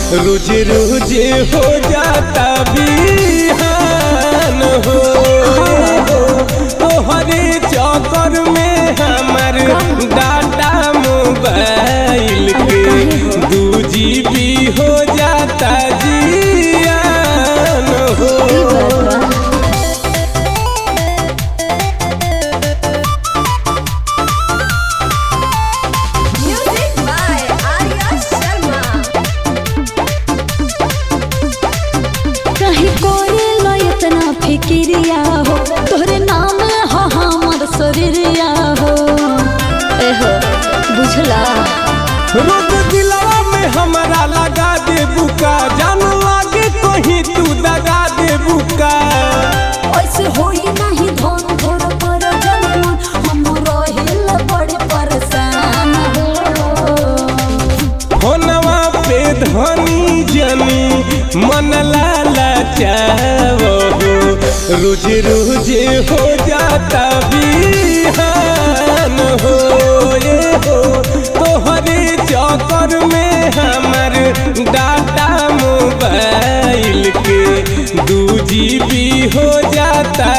रोज रोज हो जाता बिहान हो तोहरे चक्कर में हमर डाटा मोबाइल के दू जीबी हो जाता जियान हो ई बात बा। Music by Arya Sharma. कहीं कोई लो इतना फिक्रिया हो तोहरे नाम हो हमर शरीरिया हो एहो बुझला रोज दिलवा में हमरा लगा दे बुका जान लागे कहीं तू दगा दे बुका ऐसे होई नहीं धन धोर पर जनमन हम रहिल बड़े परेशान हो होनवा पे धनी जनी मन लाला चावो रोज रोज हो जाता बिहान हो ये हो तोहरे चक्कर में हमर डाटा मोबाइल के दू जीबी हो जाता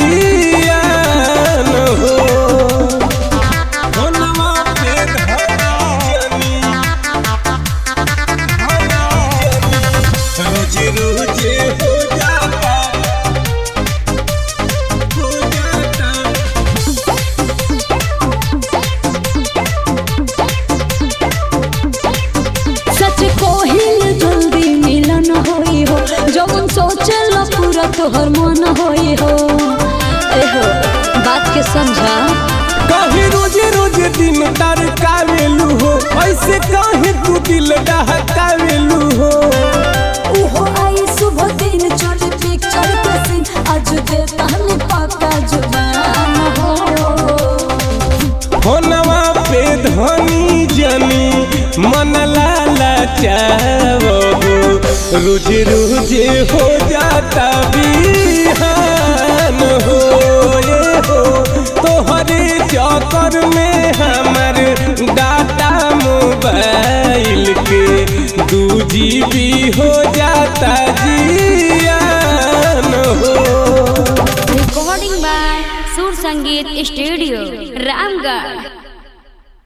जियान हो होनवा पे धनी जनी रोज रोज हो जाता हो जाता सच कोहिल जल्दी मिलन होई हो जवन सोचल पूरा तोहर मन होई हो एहो बात के समझा कहीं रोज रोज दिन तर कावेलू हो ऐसे कहीं तू दिल डहकावेलू हो उहो आई सुबह दिन चोरी पिक्चर पे सीन आज देता हमें पक्का जुबान हो होनवा पे धनी जनी मन लाला चावो रोज रोज हो जाता बिहान हो ये हो तोहरे चक्कर में हमर डाटा मोबाइल के दू जीबी हो जाता जियान हो recording by Sur Sangeet Studio, Ramgarh.